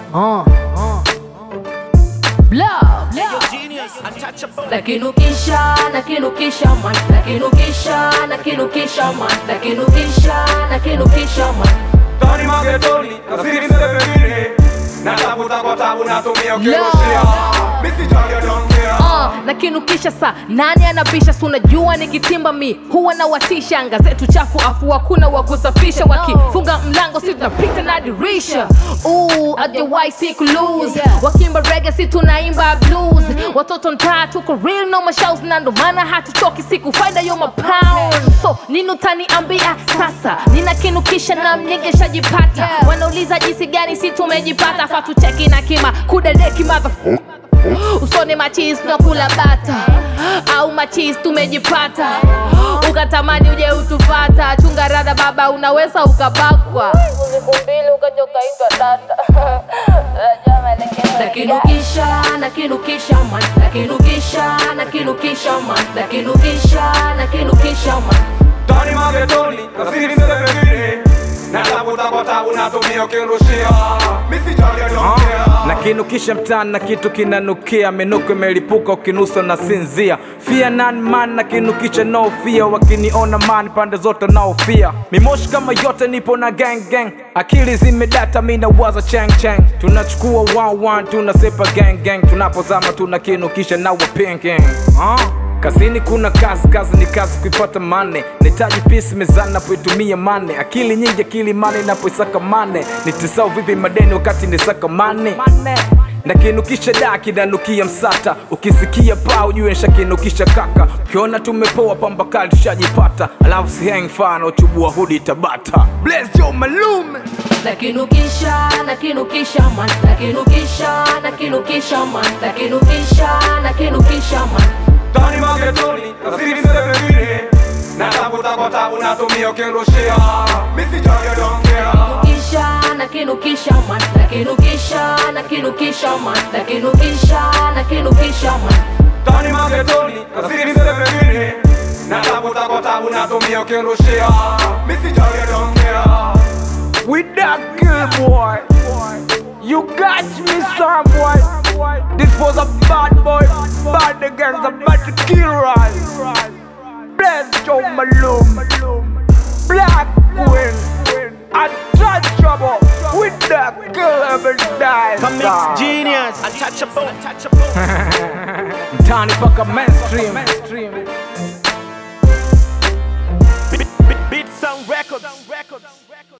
uh, uh. Blah, blah. Nakinukisha, nakinukisha man, nakinukisha, nakinukisha man, nakinukisha, nakinukisha man. Tani magetoni, nasiri sebe pengine Natafuta kwa tabu natumia ukirushia Misi jali don't care Uh, nakinukisha sa nani anabisha si unajua nikitimba mi huwa na watisha anga zetu chafu afu hakuna wa kusafisha wakifunga mlango si tunapita na dirisha Ooh, ajawahi si kulose wakimba rege si tunaimba blues watoto ntaa tuko real no mashows na ndo maana hatuchoki siku faida yo mapound so nini utaniambia sasa ninakinukisha na mnyegeshajipata wanauliza jinsi gani si tumejipata fatucheki na kima kudadeki mother usone machis tunakula bata au machis tumejipata ukatamani uje utufata chunga rada baba unaweza ukabakwa siku mbili ukaja ukaitwa dada nakinukisha nakinukisha man nakinukisha nakinukisha man nakinukisha nakinukisha man Tani magetoni, nasiri sebe pengine Natafuta kwa tabu natumia ukirushia Misi jali don't care na kinukisha mtaani na kitu kinanukia, minuko imelipuka ukinusa na sinzia. Fear none man na kinukisha no fear, wakiniona man pande zote naofia. Mimoshi kama yote nipo na gang gang, akili zimedata mi nawaza chang chang. Tunachukua one one tunasepa gang gang, tunapozama tunakinukisha na wapenge uh. Kazini kuna kazi, kazi ni kazi kuipata mane. Nitaji pisi mezani napoitumia mane, akili nyingi, akili mane napoisaka mane. Nitisau vipi madeni wakati nisaka mane nakinukisha da kinanukia msata, ukisikia paa ujue nshakinukisha kaka. Ukiona tumepoa pamba kali tushajipata, alafu si hang fana uchubua hudi Tabata. Bless yo malume nakinukisha nakinukisha man nakinukisha nakinukisha man nakinukisha nakinukisha man Tani magetoni, nasiri sebe pengine Natafuta kwa tabu natumia ukirushia Misi jali don't care kisha nakinukisha man nakinukisha nakinukisha man nakinukisha nakinukisha man Tani magetoni, nasiri sebe pengine Natafuta kwa tabu natumia ukirushia Misi jali don't care with that kill boy. You got me some boy. This was a bad boy, bad against a bad kill right. Bless Joe Malone, Black Queen, untouchable with that kill every day. Mix genius, untouchable, untouchable. Mtani paka mainstream. Beat, beat, beat sound records.